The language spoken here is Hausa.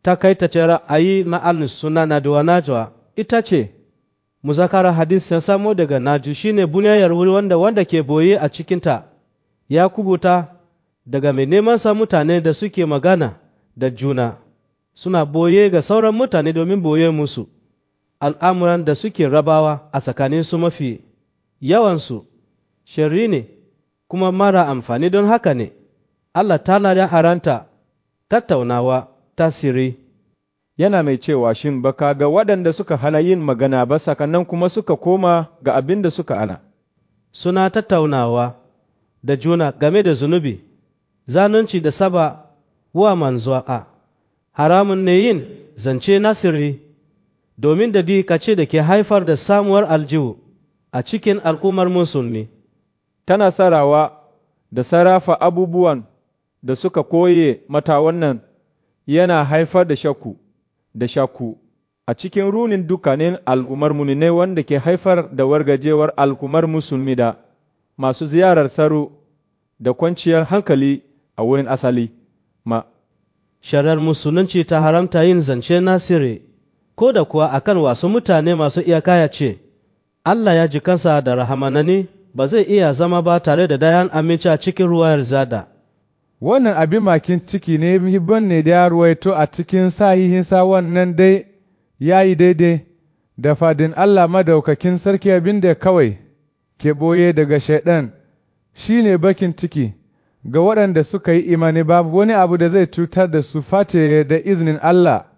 ta kai ta ce ra'ayi ma'alin suna na duwa najwa ita ce muzakara hadis ya samo daga naju shine buniyar wuri wanda wanda ke boye a cikinta ya kubuta daga mai neman sa mutane da suke magana da juna suna boye ga sauran mutane domin boye musu al'amuran da suke rabawa a tsakanin su mafi yawansu shari ne kuma mara amfani don haka ne Allah ta ya haranta tattaunawa tasiri yana mai cewa shin baka ga waɗanda suka hana yin magana ba sakanan kuma suka koma ga abin da suka ana suna tattaunawa da juna game da zunubi zanunci da saba wa manzo a haramun ne yin zance nasiri domin da ce da ke haifar da samuwar aljihu a cikin al'ummar musulmi tana sarawa da sarrafa abubuwan da suka koye mata wannan yana haifar da shakku da shakku a cikin runin dukkanin al'ummar ne wanda ke haifar da wargajewar al'ummar musulmi da masu ziyarar tsaro da kwanciyar hankali a wurin asali ma sharar musulunci ta haramta yin zance nasiri ko da kuwa akan wasu mutane masu iyaka ya ce Allah ya ji kansa da rahamanani ba zai iya zama ba tare da dayan aminci a cikin ruwayar zada wannan abin makin ciki ne hibban ne da ya ruwaito a cikin sahihinsa wannan dai ya yi daidai da fadin Allah madaukakin sarki abin da kawai ke ɓoye daga shaiɗan shi ne bakin ciki ga waɗanda suka yi imani babu wani abu da zai cutar da su face da izinin Allah